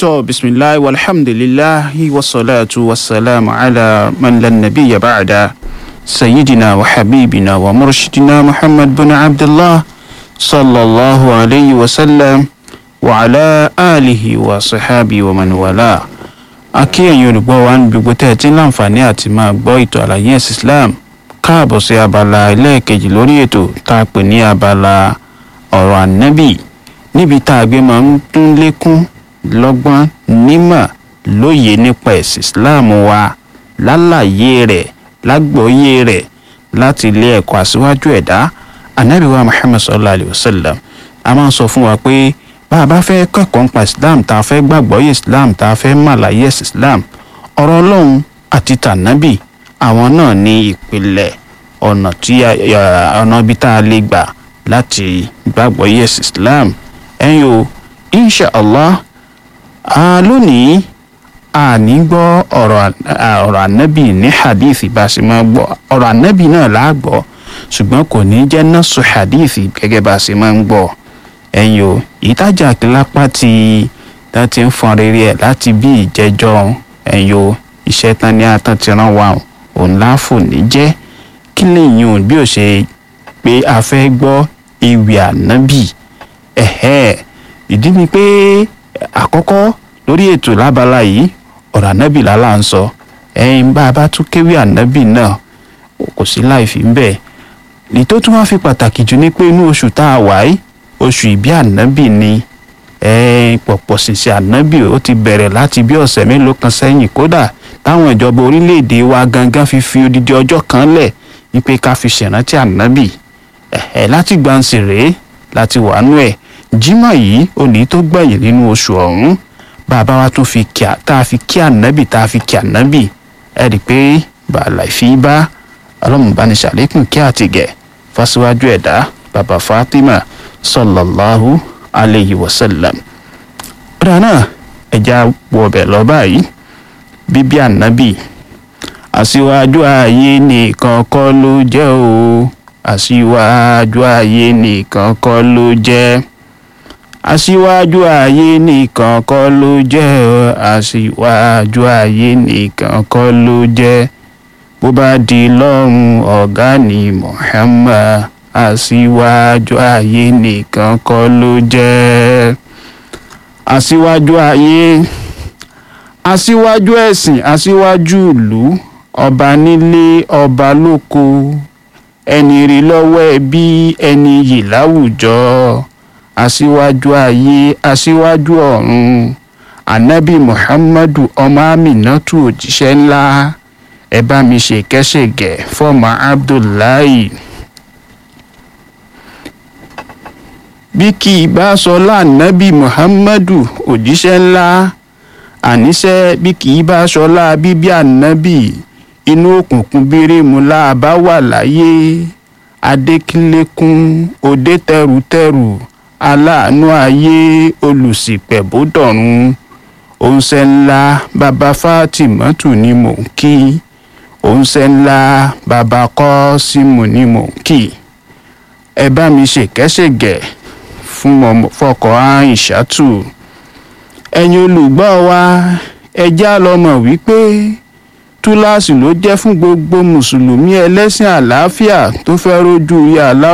tó bisimilahi walhamdulilahi wasalaatu wasalaamu ala man lan nabiyya ba'da sayyidina wa habibina wa murshidina muhammad bin abdullah sallallahu alayhi wa sallam wa ala alihi wa sahabi wa man wala. akí ẹ̀yin olùgbọ́ wa ní gbogbo tẹ́ ẹ ti ń láǹfààní àti máa gbọ́ ètò àlàyé ẹ̀sìn islam káàbọ̀ sí abala ẹlẹ́ẹ̀kejì lórí ètò tá a pè ní abala ọ̀rọ̀ ànábì níbi tá a gbé máa ń tún lékún lọ́gbọ́n nímọ̀ lóye nípa ẹ̀sìn islam wa lálàyé rẹ̀ lágbọ́yé rẹ̀ láti ilé ẹ̀kọ́ àṣíwájú ẹ̀dá ànábì wa muhammad sallallahu alayhi wa sallam a máa ń sọ fún wa pé bá a bá fẹ́ kẹ́kọ̀ọ́ nípa islam tá a fẹ́ gbàgbọ́ yé islam tá a fẹ́ màláyé ẹ̀sìn islam ọ̀rọ̀ ọlọ́run àti tànábì àwọn náà ní ìpìlẹ̀ ọ̀nà tí ọ̀nà ibi tá a lè gbà láti gbàgbọ́ yé ẹ̀sìn islam ẹ̀yin o insha allah lónìí a ní gbọ́ ọ̀rọ̀ ànábì ní hadith bá a ṣe máa gbọ́ ọ̀rọ̀ ànábì náà là á gbọ́ ṣùgbọ́n kò ní jẹ́ nọ́ọ̀sù hadith gẹ́gẹ́ bá a ṣe máa ń gbọ́ ẹ̀yin o ìtajà lápá tí tá ti ń fọn rere ẹ̀ láti bí ìjẹ́jọ́ ẹ̀yin o iṣẹ́ tán ní atán ti rán wa òun láàfò ní jẹ́ kí lèyìn o bí ó ṣe pé a fẹ́ gbọ́ ewì ànábì ẹ̀hẹ́ ìdí ni pé àkọ́kọ́ lórí ètò lábala yìí ọ̀rọ̀ ànábì lálá ń sọ ẹ̀yin bá a bá tún kéwì ànábì náà kò sí láì fi ń bẹ̀ ní tó tún wá fi pàtàkì jù ni pé inú oṣù tá a wà yìí oṣù ìbí ànábì ni pọ̀pọ̀ ṣìṣẹ́ ànábì ó ti bẹ̀rẹ̀ láti bí ọ̀sẹ̀ mélòó kan sẹ́yìn kódà táwọn ìjọba orílẹ̀-èdè wa gangan fi fi odidi ọjọ́ kan lẹ̀ wípé ká fi ṣèrántí ànábì ẹ̀ẹ́ láti gbansì rèé láti wàánú ẹ̀ jímọ̀ yìí òní tó gbẹ̀yìn nínú oṣù ọ̀hún bàbá wa tún fi kí tá a fi kí ànábì tá a fi kí ànábì ẹ̀ rí i pé bàálà ìfi bá ọlọ́mùbánisàlékún kí àtìgẹ̀ fásiwájú ẹ̀dá bàbá fatima sallallahu alayhi wa sallam. ọ̀rọ̀ náà ẹja wọbẹ̀ lọ báyìí bíbí ànábì àṣìwájú ayé nìkan kọ́ ló jẹ́ o àṣìwájú ayé nìkan kọ́ ló jẹ́ aṣíwájú ayé nìkan kọ́ ló jẹ́ o aṣíwájú ayé nìkan kọ́ ló jẹ́ bó bá di lọ́rùn ọ̀gá ni muhammad aṣíwájú ayé nìkan kọ́ ló jẹ́ aṣíwájú ayé aṣíwájú ẹ̀sìn aṣíwájú ìlú ọba nílé ọba lóko ẹni rí lọ́wọ́ ẹbí ẹni yìí láwùjọ aṣíwájú ayé aṣíwájú ọ̀run anabi muhammadu ọmọ aminatu òjíṣẹ́ ńlá ẹ bá mi ṣe kẹ́sẹ̀gẹ̀ fọ́ọ̀mù abdullahi. bí kì í bá sọ láànábì muhammadu òjíṣẹ́ ńlá àníṣe bí kì í bá sọ láà bíbí ànábì inú òkùnkùn bírímù láàbá wà láyé adékínlékún òde tẹrùtẹrù aláàánú ayé olùsìpẹ̀bódọ̀run òǹṣẹ́ ńlá bàbá fátìmọ́tù ni mò ń kí òǹṣẹ́ ńlá bàbá kọ́símù ni mò ń kí ẹ bá mi ṣèkẹ́ṣègẹ̀ fún fọkọ̀ àìṣàtù ẹ̀yin olùgbọ́ wa ẹjẹ́ àlọ́mọ̀ wípé túláàsì ló jẹ́ fún gbogbo mùsùlùmí ẹlẹ́sìn àlàáfíà tó fẹ́ rójú ìyá aláwọ̀.